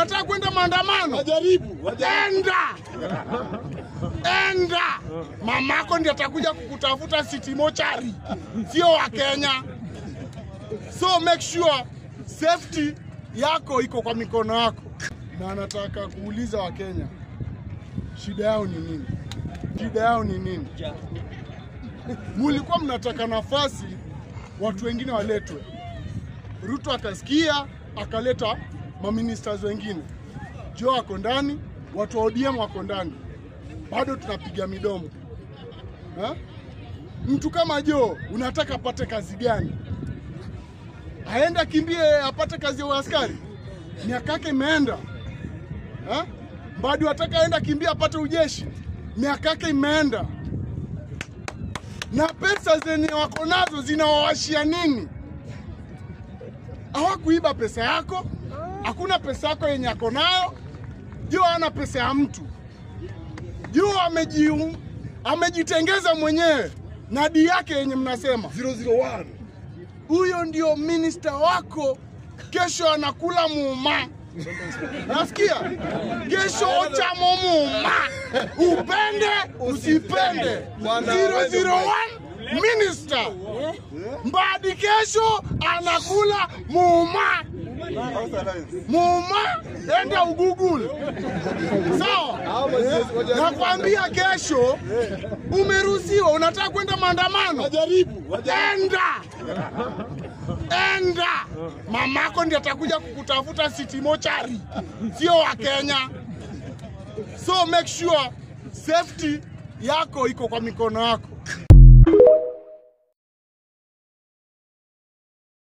unataka kwenda maandamano? Wajaribu, wajaribu. Enda, enda. Mamako ndiye atakuja kukutafuta city mochari, sio wa Kenya. So make sure safety yako iko kwa mikono yako, na nataka kuuliza Wakenya, shida yao ni nini? Shida yao ni nini? Mulikuwa mnataka nafasi watu wengine waletwe, Ruto akasikia akaleta maministers wengine. Joe ako ndani, watu wa ODM wako ndani, bado tunapiga midomo ha? Mtu kama Joe unataka apate kazi gani? Aende akimbie apate kazi ya uaskari? Miaka yake imeenda ha? Bado ataka aende akimbie apate ujeshi? Miaka yake imeenda, na pesa zenye wako nazo zinawawashia nini? hawakuiba pesa yako, hakuna pesa yako yenye ako nayo. Joe hana pesa ya mtu. Joe ameji, amejitengeza mwenyewe na di yake yenye mnasema 001. huyo ndio minista wako, kesho anakula muuma. Nasikia kesho ochamo muuma, upende usipende. 001 minister Mbadi kesho anakula muuma muuma, enda ugugul sawa. Nakwambia kesho umeruhusiwa, unataka kwenda maandamano, Wajaribu, wajaribu. enda enda. Mamako ndiye atakuja kukutafuta city mochari, sio wa Kenya. So make sure safety yako iko kwa mikono yako.